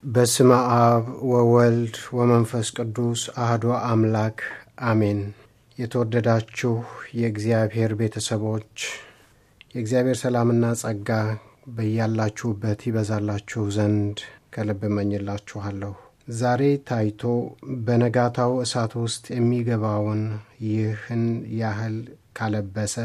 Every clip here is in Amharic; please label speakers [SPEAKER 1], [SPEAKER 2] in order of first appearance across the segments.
[SPEAKER 1] በስመ አብ ወወልድ ወመንፈስ ቅዱስ አህዶ አምላክ አሜን። የተወደዳችሁ የእግዚአብሔር ቤተሰቦች የእግዚአብሔር ሰላምና ጸጋ በያላችሁበት ይበዛላችሁ ዘንድ ከልብ እመኝላችኋለሁ። ዛሬ ታይቶ በነጋታው እሳት ውስጥ የሚገባውን ይህን ያህል ካለበሰ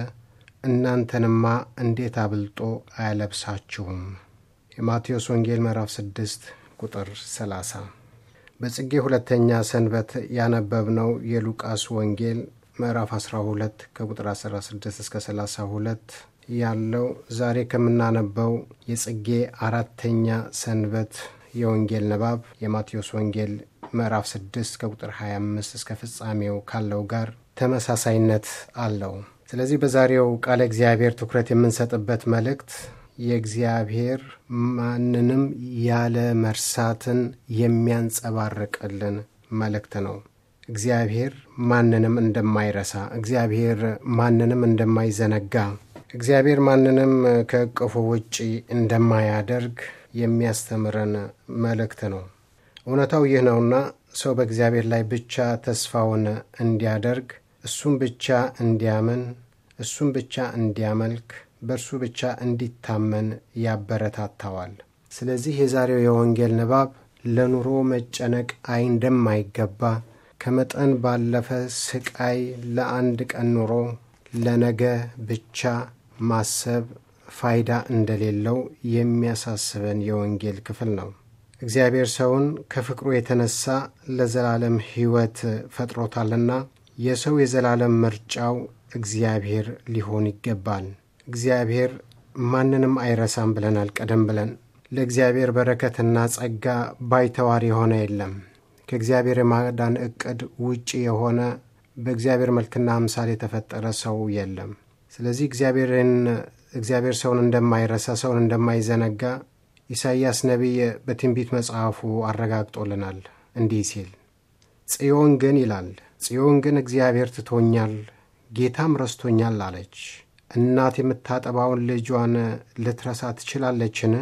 [SPEAKER 1] እናንተንማ እንዴት አብልጦ አያለብሳችሁም? የማቴዎስ ወንጌል ምዕራፍ 6 ቁጥር 30። በጽጌ ሁለተኛ ሰንበት ያነበብነው የሉቃስ ወንጌል ምዕራፍ 12 ከቁጥር 16 እስከ 32 ያለው ዛሬ ከምናነበው የጽጌ አራተኛ ሰንበት የወንጌል ንባብ የማቴዎስ ወንጌል ምዕራፍ 6 ከቁጥር 25 እስከ ፍጻሜው ካለው ጋር ተመሳሳይነት አለው። ስለዚህ በዛሬው ቃለ እግዚአብሔር ትኩረት የምንሰጥበት መልእክት የእግዚአብሔር ማንንም ያለ መርሳትን የሚያንጸባርቅልን መልእክት ነው። እግዚአብሔር ማንንም እንደማይረሳ፣ እግዚአብሔር ማንንም እንደማይዘነጋ፣ እግዚአብሔር ማንንም ከእቅፉ ውጪ እንደማያደርግ የሚያስተምረን መልእክት ነው። እውነታው ይህ ነውና ሰው በእግዚአብሔር ላይ ብቻ ተስፋውን እንዲያደርግ፣ እሱም ብቻ እንዲያምን፣ እሱም ብቻ እንዲያመልክ በእርሱ ብቻ እንዲታመን ያበረታታዋል። ስለዚህ የዛሬው የወንጌል ንባብ ለኑሮ መጨነቅ አይ እንደማይገባ ከመጠን ባለፈ ስቃይ ለአንድ ቀን ኑሮ ለነገ ብቻ ማሰብ ፋይዳ እንደሌለው የሚያሳስበን የወንጌል ክፍል ነው። እግዚአብሔር ሰውን ከፍቅሩ የተነሳ ለዘላለም ሕይወት ፈጥሮታልና የሰው የዘላለም ምርጫው እግዚአብሔር ሊሆን ይገባል። እግዚአብሔር ማንንም አይረሳም ብለናል። ቀደም ብለን ለእግዚአብሔር በረከትና ጸጋ ባይተዋር የሆነ የለም። ከእግዚአብሔር የማዳን ዕቅድ ውጪ የሆነ በእግዚአብሔር መልክና አምሳል የተፈጠረ ሰው የለም። ስለዚህ እግዚአብሔርን እግዚአብሔር ሰውን እንደማይረሳ ሰውን እንደማይዘነጋ ኢሳይያስ ነቢይ በትንቢት መጽሐፉ አረጋግጦልናል። እንዲህ ሲል ጽዮን ግን ይላል ጽዮን ግን እግዚአብሔር ትቶኛል፣ ጌታም ረስቶኛል አለች። እናት የምታጠባውን ልጇን ልትረሳ ትችላለችን?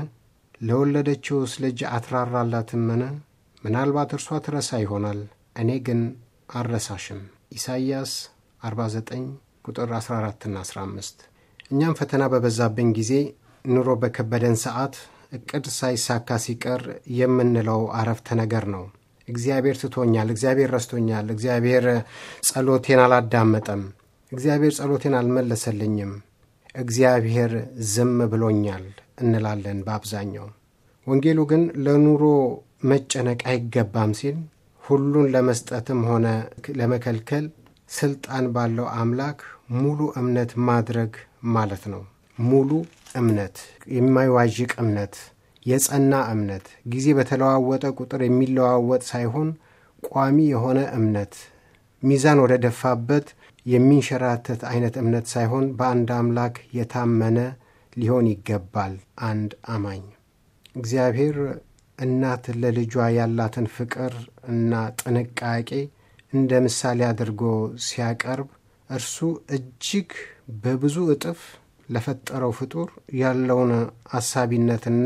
[SPEAKER 1] ለወለደችውስ ልጅ አትራራላትምን? ምናልባት እርሷ ትረሳ ይሆናል፣ እኔ ግን አልረሳሽም። ኢሳይያስ 49 ቁጥር 14ና 15። እኛም ፈተና በበዛብን ጊዜ፣ ኑሮ በከበደን ሰዓት፣ እቅድ ሳይሳካ ሲቀር የምንለው አረፍተ ነገር ነው። እግዚአብሔር ትቶኛል፣ እግዚአብሔር ረስቶኛል፣ እግዚአብሔር ጸሎቴን አላዳመጠም እግዚአብሔር ጸሎቴን አልመለሰልኝም፣ እግዚአብሔር ዝም ብሎኛል እንላለን በአብዛኛው። ወንጌሉ ግን ለኑሮ መጨነቅ አይገባም ሲል ሁሉን ለመስጠትም ሆነ ለመከልከል ስልጣን ባለው አምላክ ሙሉ እምነት ማድረግ ማለት ነው። ሙሉ እምነት፣ የማይዋዥቅ እምነት፣ የጸና እምነት፣ ጊዜ በተለዋወጠ ቁጥር የሚለዋወጥ ሳይሆን ቋሚ የሆነ እምነት ሚዛን ወደ ደፋበት የሚንሸራተት አይነት እምነት ሳይሆን በአንድ አምላክ የታመነ ሊሆን ይገባል። አንድ አማኝ እግዚአብሔር እናት ለልጇ ያላትን ፍቅር እና ጥንቃቄ እንደ ምሳሌ አድርጎ ሲያቀርብ እርሱ እጅግ በብዙ እጥፍ ለፈጠረው ፍጡር ያለውን አሳቢነትና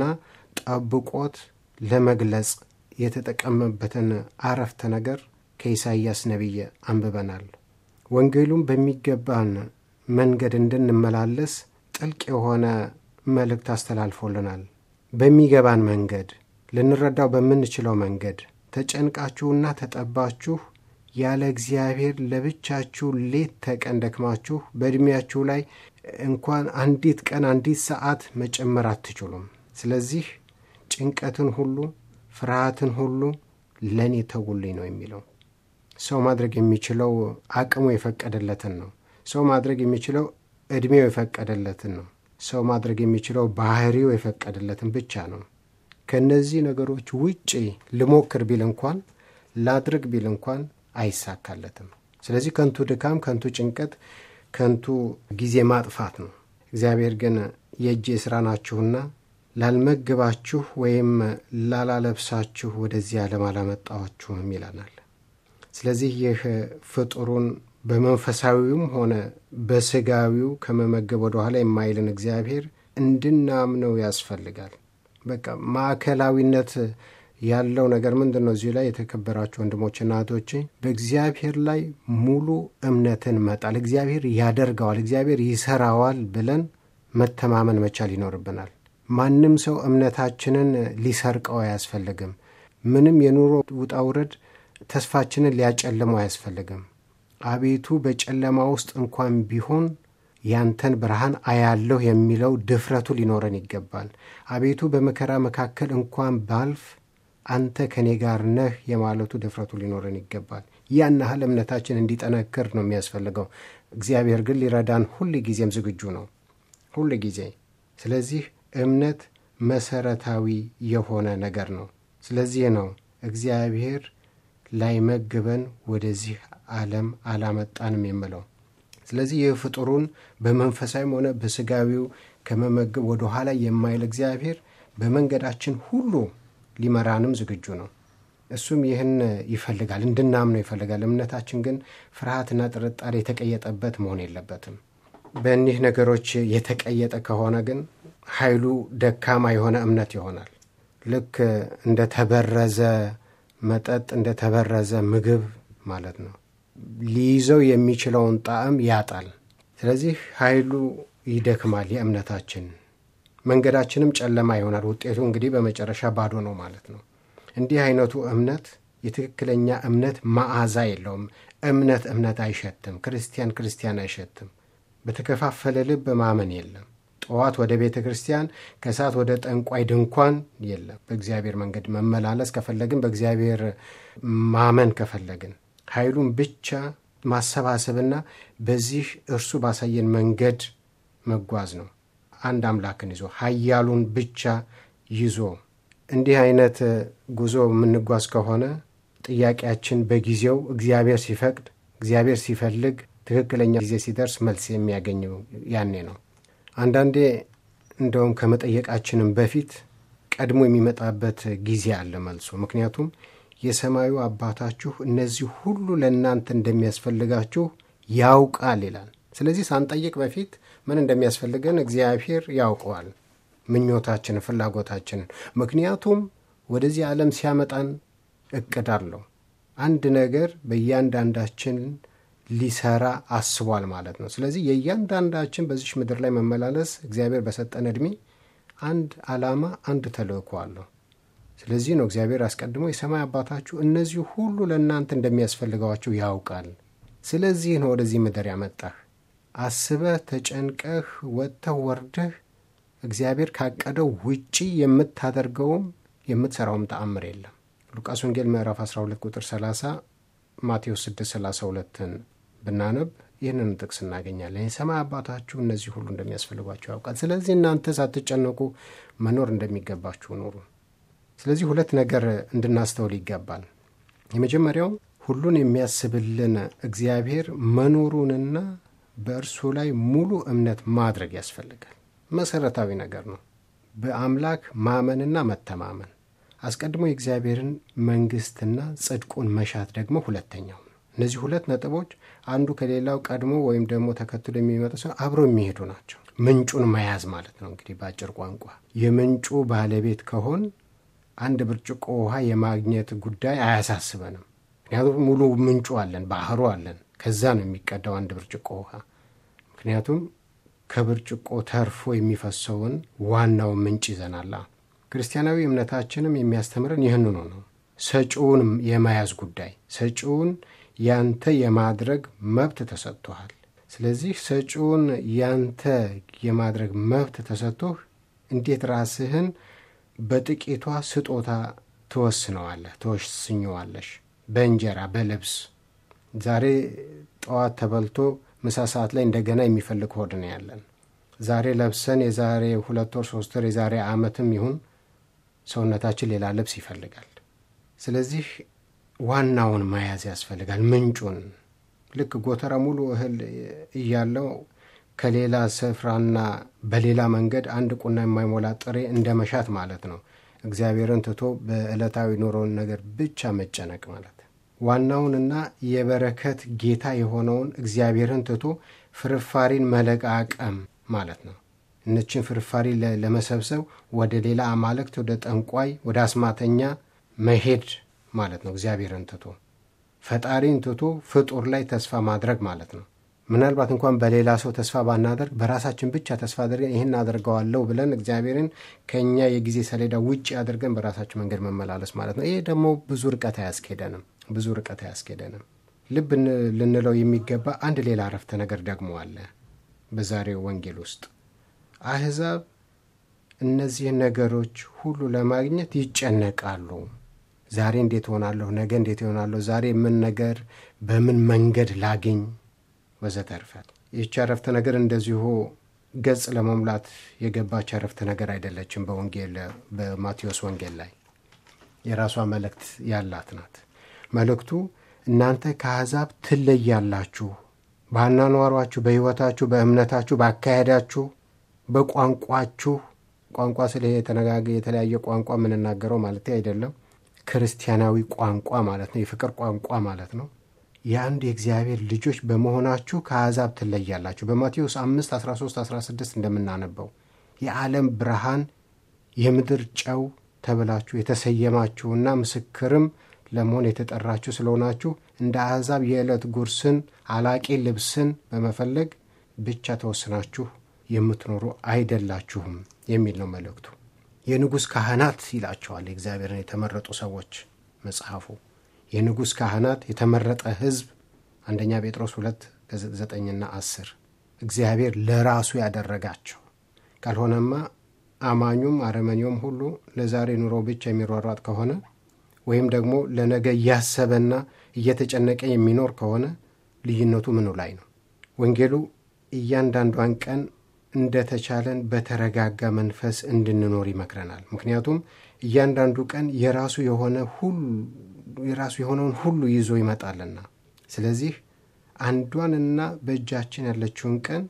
[SPEAKER 1] ጠብቆት ለመግለጽ የተጠቀመበትን አረፍተ ነገር ከኢሳይያስ ነቢይ አንብበናል። ወንጌሉም በሚገባን መንገድ እንድንመላለስ ጥልቅ የሆነ መልእክት አስተላልፎልናል። በሚገባን መንገድ ልንረዳው በምንችለው መንገድ ተጨንቃችሁና ተጠባችሁ ያለ እግዚአብሔር ለብቻችሁ ሌት ተቀን ደክማችሁ በዕድሜያችሁ ላይ እንኳን አንዲት ቀን አንዲት ሰዓት መጨመር አትችሉም። ስለዚህ ጭንቀትን ሁሉ ፍርሃትን ሁሉ ለእኔ ተውልኝ ነው የሚለው። ሰው ማድረግ የሚችለው አቅሙ የፈቀደለትን ነው። ሰው ማድረግ የሚችለው ዕድሜው የፈቀደለትን ነው። ሰው ማድረግ የሚችለው ባህሪው የፈቀደለትን ብቻ ነው። ከእነዚህ ነገሮች ውጪ ልሞክር ቢል እንኳን ላድርግ ቢል እንኳን አይሳካለትም። ስለዚህ ከንቱ ድካም፣ ከንቱ ጭንቀት፣ ከንቱ ጊዜ ማጥፋት ነው። እግዚአብሔር ግን የእጄ ሥራ ናችሁና ላልመግባችሁ ወይም ላላለብሳችሁ ወደዚህ ዓለም አላመጣኋችሁም ይለናል። ስለዚህ ይህ ፍጡሩን በመንፈሳዊውም ሆነ በስጋዊው ከመመገብ ወደ ኋላ የማይልን እግዚአብሔር እንድናምነው ያስፈልጋል። በቃ ማዕከላዊነት ያለው ነገር ምንድን ነው? እዚህ ላይ የተከበራችሁ ወንድሞችና እህቶቼ በእግዚአብሔር ላይ ሙሉ እምነትን መጣል፣ እግዚአብሔር ያደርገዋል፣ እግዚአብሔር ይሰራዋል ብለን መተማመን መቻል ይኖርብናል። ማንም ሰው እምነታችንን ሊሰርቀው አያስፈልግም። ምንም የኑሮ ውጣ ውረድ ተስፋችንን ሊያጨልመው አያስፈልግም። አቤቱ በጨለማ ውስጥ እንኳን ቢሆን ያንተን ብርሃን አያለሁ የሚለው ድፍረቱ ሊኖረን ይገባል። አቤቱ በመከራ መካከል እንኳን ባልፍ አንተ ከእኔ ጋር ነህ የማለቱ ድፍረቱ ሊኖረን ይገባል። ያን ያህል እምነታችን እንዲጠነክር ነው የሚያስፈልገው። እግዚአብሔር ግን ሊረዳን ሁል ጊዜም ዝግጁ ነው፣ ሁል ጊዜ። ስለዚህ እምነት መሰረታዊ የሆነ ነገር ነው። ስለዚህ ነው እግዚአብሔር ላይመግበን ወደዚህ ዓለም አላመጣንም የምለው። ስለዚህ ይህ ፍጡሩን በመንፈሳዊም ሆነ በስጋዊው ከመመገብ ወደ ኋላ የማይል እግዚአብሔር በመንገዳችን ሁሉ ሊመራንም ዝግጁ ነው። እሱም ይህን ይፈልጋል፣ እንድናምነው ይፈልጋል። እምነታችን ግን ፍርሃትና ጥርጣሬ የተቀየጠበት መሆን የለበትም። በእኒህ ነገሮች የተቀየጠ ከሆነ ግን ኃይሉ ደካማ የሆነ እምነት ይሆናል። ልክ እንደ ተበረዘ መጠጥ፣ እንደ ተበረዘ ምግብ ማለት ነው። ሊይዘው የሚችለውን ጣዕም ያጣል። ስለዚህ ኃይሉ ይደክማል። የእምነታችን መንገዳችንም ጨለማ ይሆናል። ውጤቱ እንግዲህ በመጨረሻ ባዶ ነው ማለት ነው። እንዲህ አይነቱ እምነት የትክክለኛ እምነት መዓዛ የለውም። እምነት እምነት አይሸትም። ክርስቲያን ክርስቲያን አይሸትም። በተከፋፈለ ልብ ማመን የለም። ጠዋት ወደ ቤተ ክርስቲያን ከሰዓት ወደ ጠንቋይ ድንኳን የለም። በእግዚአብሔር መንገድ መመላለስ ከፈለግን፣ በእግዚአብሔር ማመን ከፈለግን ኃይሉን ብቻ ማሰባሰብና በዚህ እርሱ ባሳየን መንገድ መጓዝ ነው። አንድ አምላክን ይዞ ኃያሉን ብቻ ይዞ እንዲህ አይነት ጉዞ የምንጓዝ ከሆነ ጥያቄያችን በጊዜው እግዚአብሔር ሲፈቅድ፣ እግዚአብሔር ሲፈልግ፣ ትክክለኛ ጊዜ ሲደርስ መልስ የሚያገኘው ያኔ ነው። አንዳንዴ እንደውም ከመጠየቃችንም በፊት ቀድሞ የሚመጣበት ጊዜ አለ መልሱ። ምክንያቱም የሰማዩ አባታችሁ እነዚህ ሁሉ ለእናንተ እንደሚያስፈልጋችሁ ያውቃል ይላል። ስለዚህ ሳንጠይቅ በፊት ምን እንደሚያስፈልገን እግዚአብሔር ያውቀዋል፣ ምኞታችንን፣ ፍላጎታችንን። ምክንያቱም ወደዚህ ዓለም ሲያመጣን እቅድ አለው። አንድ ነገር በእያንዳንዳችን ሊሰራ አስቧል ማለት ነው። ስለዚህ የእያንዳንዳችን በዚች ምድር ላይ መመላለስ እግዚአብሔር በሰጠን ዕድሜ አንድ ዓላማ፣ አንድ ተልእኮ አለው። ስለዚህ ነው እግዚአብሔር አስቀድሞ የሰማይ አባታችሁ እነዚህ ሁሉ ለእናንተ እንደሚያስፈልገዋችሁ ያውቃል። ስለዚህ ነው ወደዚህ ምድር ያመጣህ። አስበህ ተጨንቀህ ወጥተህ ወርደህ እግዚአብሔር ካቀደው ውጪ የምታደርገውም የምትሠራውም ተአምር የለም። ሉቃስ ወንጌል ምዕራፍ 12 ቁጥር 30 ማቴዎስ 6 32ን ብናነብ ይህንን ጥቅስ እናገኛለን። የሰማይ አባታችሁ እነዚህ ሁሉ እንደሚያስፈልጓችሁ ያውቃል። ስለዚህ እናንተ ሳትጨነቁ መኖር እንደሚገባችሁ ኑሩ። ስለዚህ ሁለት ነገር እንድናስተውል ይገባል። የመጀመሪያው ሁሉን የሚያስብልን እግዚአብሔር መኖሩንና በእርሱ ላይ ሙሉ እምነት ማድረግ ያስፈልጋል። መሰረታዊ ነገር ነው። በአምላክ ማመንና መተማመን አስቀድሞ የእግዚአብሔርን መንግሥትና ጽድቁን መሻት ደግሞ ሁለተኛው ነው። እነዚህ ሁለት ነጥቦች አንዱ ከሌላው ቀድሞ ወይም ደግሞ ተከትሎ የሚመጡ ሰው አብረው የሚሄዱ ናቸው። ምንጩን መያዝ ማለት ነው። እንግዲህ በአጭር ቋንቋ የምንጩ ባለቤት ከሆን አንድ ብርጭቆ ውሃ የማግኘት ጉዳይ አያሳስበንም። ምክንያቱም ሙሉ ምንጩ አለን፣ ባህሩ አለን። ከዛ ነው የሚቀዳው አንድ ብርጭቆ ውሃ። ምክንያቱም ከብርጭቆ ተርፎ የሚፈሰውን ዋናውን ምንጭ ይዘናላ። ክርስቲያናዊ እምነታችንም የሚያስተምረን ይህንኑ ነው። ሰጪውን የመያዝ ጉዳይ፣ ሰጪውን ያንተ የማድረግ መብት ተሰጥቶሃል። ስለዚህ ሰጪውን ያንተ የማድረግ መብት ተሰጥቶህ እንዴት ራስህን በጥቂቷ ስጦታ ትወስነዋለህ፣ ትወስኘዋለሽ። በእንጀራ በልብስ ዛሬ ጠዋት ተበልቶ ምሳ ሰዓት ላይ እንደገና የሚፈልግ ሆድ ነው ያለን። ዛሬ ለብሰን የዛሬ ሁለት ወር ሶስት ወር የዛሬ ዓመትም ይሁን ሰውነታችን ሌላ ልብስ ይፈልጋል። ስለዚህ ዋናውን መያዝ ያስፈልጋል፣ ምንጩን። ልክ ጎተራ ሙሉ እህል እያለው ከሌላ ስፍራና በሌላ መንገድ አንድ ቁና የማይሞላ ጥሬ እንደ መሻት ማለት ነው። እግዚአብሔርን ትቶ በዕለታዊ ኑሮን ነገር ብቻ መጨነቅ ማለት ዋናውንና የበረከት ጌታ የሆነውን እግዚአብሔርን ትቶ ፍርፋሪን መለቃቀም ማለት ነው። እነችን ፍርፋሪ ለመሰብሰብ ወደ ሌላ አማልክት፣ ወደ ጠንቋይ፣ ወደ አስማተኛ መሄድ ማለት ነው። እግዚአብሔርን ትቶ ፈጣሪን ትቶ ፍጡር ላይ ተስፋ ማድረግ ማለት ነው። ምናልባት እንኳን በሌላ ሰው ተስፋ ባናደርግ በራሳችን ብቻ ተስፋ አድርገን ይህን አደርገዋለሁ ብለን እግዚአብሔርን ከእኛ የጊዜ ሰሌዳ ውጭ አድርገን በራሳችን መንገድ መመላለስ ማለት ነው። ይሄ ደግሞ ብዙ ርቀት አያስኬደንም፣ ብዙ ርቀት አያስኬደንም። ልብ ልንለው የሚገባ አንድ ሌላ አረፍተ ነገር ደግሞ አለ በዛሬው ወንጌል ውስጥ አሕዛብ እነዚህን ነገሮች ሁሉ ለማግኘት ይጨነቃሉ። ዛሬ እንዴት ሆናለሁ፣ ነገ እንዴት ይሆናለሁ፣ ዛሬ ምን ነገር በምን መንገድ ላግኝ ወዘተርፈ። ይህች አረፍተ ነገር እንደዚሁ ገጽ ለመሙላት የገባች አረፍተ ነገር አይደለችም። በወንጌል በማቴዎስ ወንጌል ላይ የራሷ መልእክት ያላት ናት። መልእክቱ እናንተ ከአሕዛብ ትለያላችሁ፣ በአኗኗሯችሁ፣ በሕይወታችሁ፣ በእምነታችሁ፣ በአካሄዳችሁ፣ በቋንቋችሁ ቋንቋ ስለ የተነጋገ የተለያየ ቋንቋ የምንናገረው ማለት አይደለም። ክርስቲያናዊ ቋንቋ ማለት ነው። የፍቅር ቋንቋ ማለት ነው። የአንድ የእግዚአብሔር ልጆች በመሆናችሁ ከአሕዛብ ትለያላችሁ። በማቴዎስ 5 13 16 እንደምናነበው የዓለም ብርሃን የምድር ጨው ተብላችሁ የተሰየማችሁና ምስክርም ለመሆን የተጠራችሁ ስለሆናችሁ እንደ አሕዛብ የዕለት ጉርስን አላቂ ልብስን በመፈለግ ብቻ ተወስናችሁ የምትኖሩ አይደላችሁም የሚል ነው መልእክቱ። የንጉሥ ካህናት ይላቸዋል የእግዚአብሔርን የተመረጡ ሰዎች መጽሐፉ። የንጉሥ ካህናት የተመረጠ ሕዝብ አንደኛ ጴጥሮስ ሁለት ዘጠኝና አስር እግዚአብሔር ለራሱ ያደረጋቸው ካልሆነማ አማኙም አረመኔውም ሁሉ ለዛሬ ኑሮ ብቻ የሚሯሯጥ ከሆነ ወይም ደግሞ ለነገ እያሰበና እየተጨነቀ የሚኖር ከሆነ ልዩነቱ ምኑ ላይ ነው? ወንጌሉ እያንዳንዷን ቀን እንደተቻለን በተረጋጋ መንፈስ እንድንኖር ይመክረናል። ምክንያቱም እያንዳንዱ ቀን የራሱ የሆነ ሁሉ የራሱ የሆነውን ሁሉ ይዞ ይመጣልና። ስለዚህ አንዷንና በእጃችን ያለችውን ቀን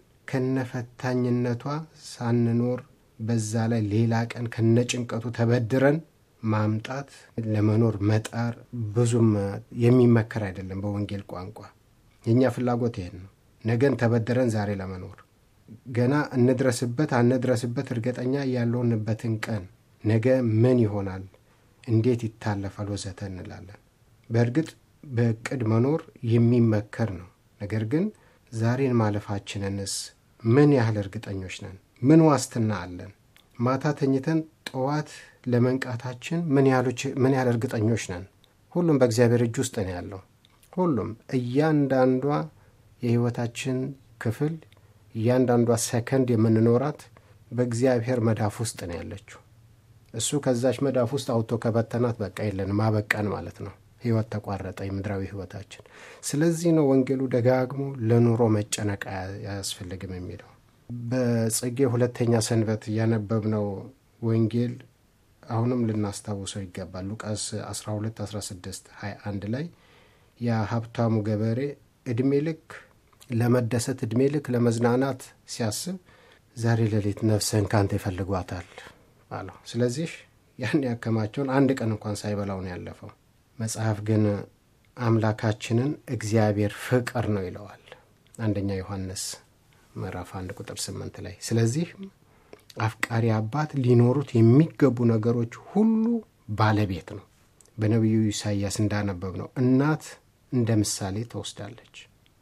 [SPEAKER 1] ከነፈታኝነቷ ሳንኖር በዛ ላይ ሌላ ቀን ከነጭንቀቱ ተበድረን ማምጣት ለመኖር መጣር ብዙም የሚመከር አይደለም። በወንጌል ቋንቋ የእኛ ፍላጎት ይሄን ነው። ነገን ተበድረን ዛሬ ለመኖር ገና እንድረስበት አንድረስበት እርግጠኛ ያለውንበትን ቀን ነገ ምን ይሆናል፣ እንዴት ይታለፋል፣ ወዘተ እንላለን። በእርግጥ በእቅድ መኖር የሚመከር ነው። ነገር ግን ዛሬን ማለፋችንንስ ምን ያህል እርግጠኞች ነን? ምን ዋስትና አለን? ማታ ተኝተን ጠዋት ለመንቃታችን ምን ያህል እርግጠኞች ነን? ሁሉም በእግዚአብሔር እጅ ውስጥ ነው ያለው። ሁሉም እያንዳንዷ የሕይወታችን ክፍል እያንዳንዷ ሰከንድ የምንኖራት በእግዚአብሔር መዳፍ ውስጥ ነው ያለችው። እሱ ከዛች መዳፍ ውስጥ አውጥቶ ከበተናት በቃ የለንም ማበቃን ማለት ነው። ሕይወት ተቋረጠ፣ የምድራዊ ሕይወታችን። ስለዚህ ነው ወንጌሉ ደጋግሞ ለኑሮ መጨነቅ አያስፈልግም የሚለው። በጽጌ ሁለተኛ ሰንበት ያነበብነው ወንጌል አሁንም ልናስታውሰው ይገባል። ሉቃስ 12 16 21 ላይ የሀብታሙ ገበሬ ዕድሜ ልክ ለመደሰት ዕድሜ ልክ ለመዝናናት ሲያስብ ዛሬ ሌሊት ነፍስህን ካንተ ይፈልጓታል አለው። ስለዚህ ያን ያከማቸውን አንድ ቀን እንኳን ሳይበላው ነው ያለፈው። መጽሐፍ ግን አምላካችንን እግዚአብሔር ፍቅር ነው ይለዋል። አንደኛ ዮሐንስ ምዕራፍ አንድ ቁጥር ስምንት ላይ ስለዚህ አፍቃሪ አባት ሊኖሩት የሚገቡ ነገሮች ሁሉ ባለቤት ነው። በነቢዩ ኢሳይያስ እንዳነበብ ነው እናት እንደ ምሳሌ ትወስዳለች።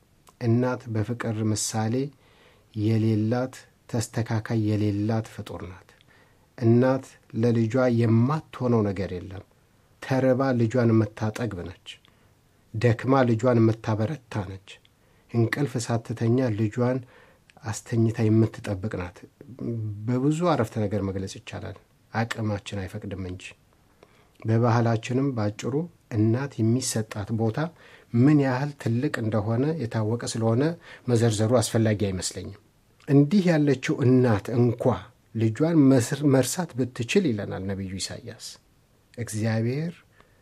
[SPEAKER 1] እናት በፍቅር ምሳሌ የሌላት ተስተካካይ የሌላት ፍጡር ናት። እናት ለልጇ የማትሆነው ነገር የለም። ተርባ ልጇን የምታጠግብ ነች። ደክማ ልጇን የምታበረታ ነች። እንቅልፍ ሳትተኛ ልጇን አስተኝታ የምትጠብቅ ናት። በብዙ አረፍተ ነገር መግለጽ ይቻላል፣ አቅማችን አይፈቅድም እንጂ። በባህላችንም ባጭሩ እናት የሚሰጣት ቦታ ምን ያህል ትልቅ እንደሆነ የታወቀ ስለሆነ መዘርዘሩ አስፈላጊ አይመስለኝም። እንዲህ ያለችው እናት እንኳ ልጇን መርሳት ብትችል ይለናል ነቢዩ ኢሳይያስ። እግዚአብሔር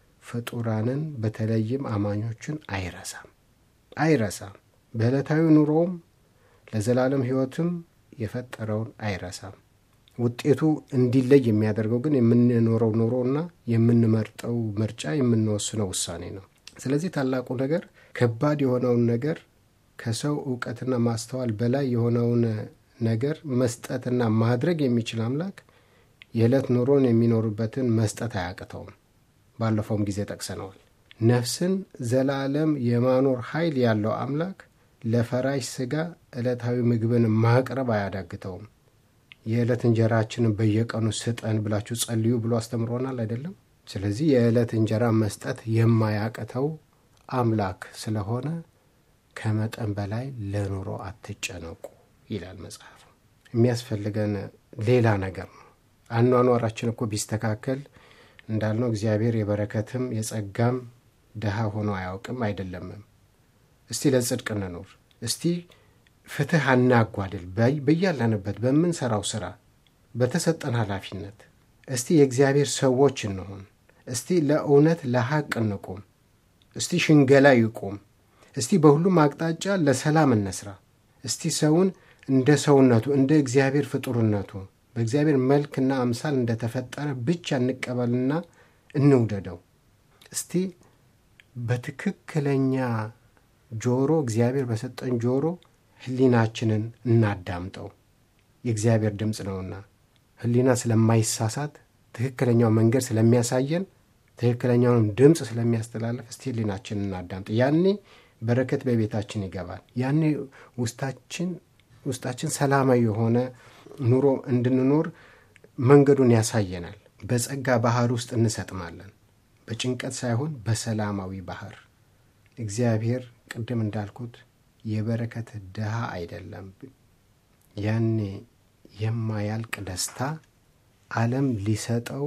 [SPEAKER 1] ፍጡራንን በተለይም አማኞችን አይረሳም አይረሳም። በዕለታዊ ኑሮውም ለዘላለም ሕይወትም የፈጠረውን አይረሳም። ውጤቱ እንዲለይ የሚያደርገው ግን የምንኖረው ኑሮና የምንመርጠው ምርጫ የምንወስነው ውሳኔ ነው። ስለዚህ ታላቁ ነገር ከባድ የሆነውን ነገር ከሰው እውቀትና ማስተዋል በላይ የሆነውን ነገር መስጠትና ማድረግ የሚችል አምላክ የዕለት ኑሮን የሚኖሩበትን መስጠት አያቅተውም። ባለፈውም ጊዜ ጠቅሰነዋል። ነፍስን ዘላለም የማኖር ኃይል ያለው አምላክ ለፈራሽ ሥጋ ዕለታዊ ምግብን ማቅረብ አያዳግተውም። የዕለት እንጀራችንን በየቀኑ ስጠን ብላችሁ ጸልዩ ብሎ አስተምሮናል አይደለም? ስለዚህ የዕለት እንጀራ መስጠት የማያቅተው አምላክ ስለሆነ ከመጠን በላይ ለኑሮ አትጨነቁ ይላል መጽሐፍ። የሚያስፈልገን ሌላ ነገር ነው። አኗኗራችን እኮ ቢስተካከል እንዳልነው እግዚአብሔር የበረከትም የጸጋም ድሃ ሆኖ አያውቅም አይደለምም። እስቲ ለጽድቅ እንኑር። እስቲ ፍትሕ አናጓድል። በያለንበት በምንሰራው ስራ በተሰጠን ኃላፊነት እስቲ የእግዚአብሔር ሰዎች እንሆን። እስቲ ለእውነት ለሐቅ እንቁም። እስቲ ሽንገላ ይቁም። እስቲ በሁሉም አቅጣጫ ለሰላም እንስራ። እስቲ ሰውን እንደ ሰውነቱ እንደ እግዚአብሔር ፍጡርነቱ በእግዚአብሔር መልክና አምሳል እንደተፈጠረ ብቻ እንቀበልና እንውደደው። እስቲ በትክክለኛ ጆሮ እግዚአብሔር በሰጠን ጆሮ ሕሊናችንን እናዳምጠው። የእግዚአብሔር ድምፅ ነውና ሕሊና ስለማይሳሳት ትክክለኛው መንገድ ስለሚያሳየን ትክክለኛውን ድምፅ ስለሚያስተላልፍ እስቲ ሕሊናችንን እናዳምጥ። ያኔ በረከት በቤታችን ይገባል። ያኔ ውስጣችን ውስጣችን ሰላማዊ የሆነ ኑሮ እንድንኖር መንገዱን ያሳየናል። በጸጋ ባህር ውስጥ እንሰጥማለን። በጭንቀት ሳይሆን በሰላማዊ ባህር። እግዚአብሔር ቅድም እንዳልኩት የበረከት ድሃ አይደለም። ያኔ የማያልቅ ደስታ ዓለም ሊሰጠው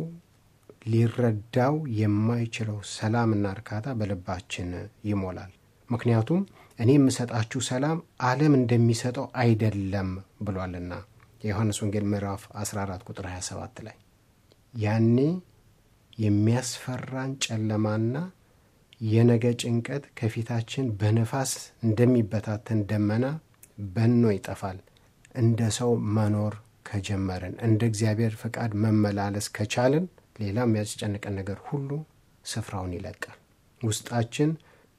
[SPEAKER 1] ሊረዳው የማይችለው ሰላምና እርካታ በልባችን ይሞላል። ምክንያቱም እኔ የምሰጣችሁ ሰላም ዓለም እንደሚሰጠው አይደለም ብሏልና የዮሐንስ ወንጌል ምዕራፍ 14 ቁጥር 27 ላይ ያኔ የሚያስፈራን ጨለማና የነገ ጭንቀት ከፊታችን በነፋስ እንደሚበታተን ደመና በኖ ይጠፋል። እንደ ሰው መኖር ከጀመርን እንደ እግዚአብሔር ፈቃድ መመላለስ ከቻልን ሌላ የሚያስጨንቀን ነገር ሁሉ ስፍራውን ይለቃል። ውስጣችን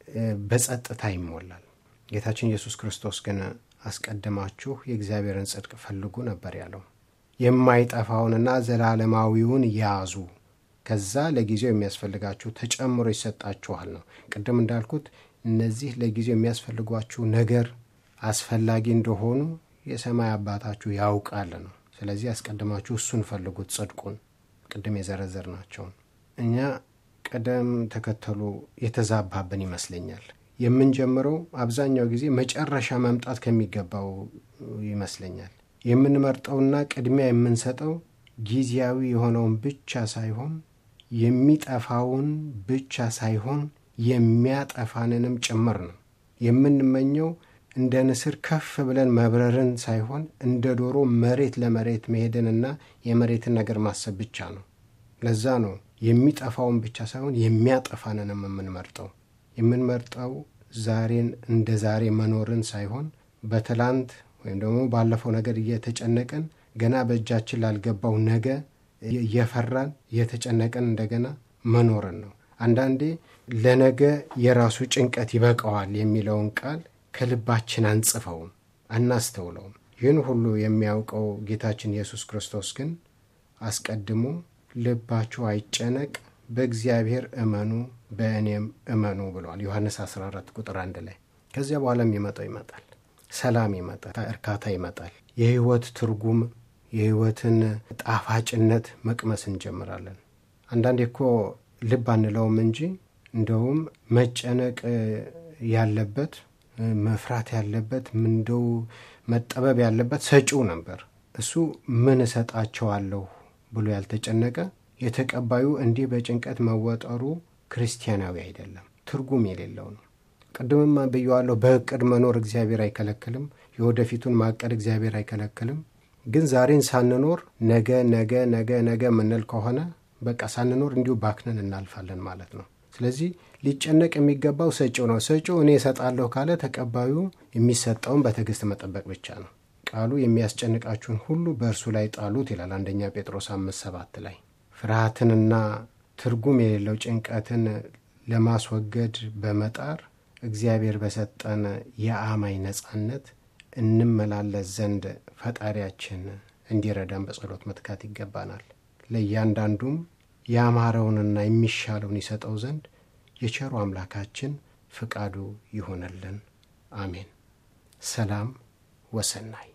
[SPEAKER 1] በጸጥታ ይሞላል። ጌታችን ኢየሱስ ክርስቶስ ግን አስቀድማችሁ የእግዚአብሔርን ጽድቅ ፈልጉ ነበር ያለው። የማይጠፋውንና ዘላለማዊውን ያዙ፣ ከዛ ለጊዜው የሚያስፈልጋችሁ ተጨምሮ ይሰጣችኋል ነው። ቅድም እንዳልኩት እነዚህ ለጊዜው የሚያስፈልጓችሁ ነገር አስፈላጊ እንደሆኑ የሰማይ አባታችሁ ያውቃል ነው። ስለዚህ አስቀድማችሁ እሱን ፈልጉት፣ ጽድቁን ቅድም የዘረዘር ናቸውን። እኛ ቅደም ተከተሉ የተዛባብን ይመስለኛል። የምንጀምረው አብዛኛው ጊዜ መጨረሻ መምጣት ከሚገባው ይመስለኛል። የምንመርጠውና ቅድሚያ የምንሰጠው ጊዜያዊ የሆነውን ብቻ ሳይሆን የሚጠፋውን ብቻ ሳይሆን የሚያጠፋንንም ጭምር ነው። የምንመኘው እንደ ንስር ከፍ ብለን መብረርን ሳይሆን እንደ ዶሮ መሬት ለመሬት መሄድንና የመሬትን ነገር ማሰብ ብቻ ነው። ለዛ ነው የሚጠፋውን ብቻ ሳይሆን የሚያጠፋንንም የምንመርጠው። የምንመርጠው ዛሬን እንደ ዛሬ መኖርን ሳይሆን በትላንት ወይም ደግሞ ባለፈው ነገር እየተጨነቀን ገና በእጃችን ላልገባው ነገ እየፈራን እየተጨነቀን እንደገና መኖርን ነው። አንዳንዴ ለነገ የራሱ ጭንቀት ይበቃዋል የሚለውን ቃል ከልባችን አንጽፈውም፣ አናስተውለውም። ይህን ሁሉ የሚያውቀው ጌታችን ኢየሱስ ክርስቶስ ግን አስቀድሞ ልባችሁ አይጨነቅ፣ በእግዚአብሔር እመኑ፣ በእኔም እመኑ ብለዋል። ዮሐንስ 14 ቁጥር አንድ ላይ ከዚያ በኋላ የሚመጣው ይመጣል፣ ሰላም ይመጣል፣ እርካታ ይመጣል። የህይወት ትርጉም የህይወትን ጣፋጭነት መቅመስ እንጀምራለን። አንዳንዴ እኮ ልብ አንለውም እንጂ እንደውም መጨነቅ ያለበት መፍራት ያለበት እንደው መጠበብ ያለበት ሰጪው ነበር። እሱ ምን እሰጣቸዋለሁ ብሎ ያልተጨነቀ የተቀባዩ እንዲህ በጭንቀት መወጠሩ ክርስቲያናዊ አይደለም፣ ትርጉም የሌለው ነው። ቅድምማ ብየዋለሁ። በእቅድ መኖር እግዚአብሔር አይከለክልም። የወደፊቱን ማቀድ እግዚአብሔር አይከለክልም። ግን ዛሬን ሳንኖር ነገ ነገ ነገ ነገ የምንል ከሆነ በቃ ሳንኖር እንዲሁ ባክነን እናልፋለን ማለት ነው። ስለዚህ ሊጨነቅ የሚገባው ሰጪው ነው። ሰጪው እኔ እሰጣለሁ ካለ ተቀባዩ የሚሰጠውን በትዕግስት መጠበቅ ብቻ ነው። ቃሉ የሚያስጨንቃችሁን ሁሉ በእርሱ ላይ ጣሉት ይላል አንደኛ ጴጥሮስ አምስት ሰባት ላይ ፍርሃትንና ትርጉም የሌለው ጭንቀትን ለማስወገድ በመጣር እግዚአብሔር በሰጠን የአማኝ ነጻነት እንመላለስ ዘንድ ፈጣሪያችን እንዲረዳን በጸሎት መትካት ይገባናል። ለእያንዳንዱም ያማረውንና የሚሻለውን ይሰጠው ዘንድ የቸሩ አምላካችን ፍቃዱ ይሆነልን። አሜን። ሰላም ወሰናይ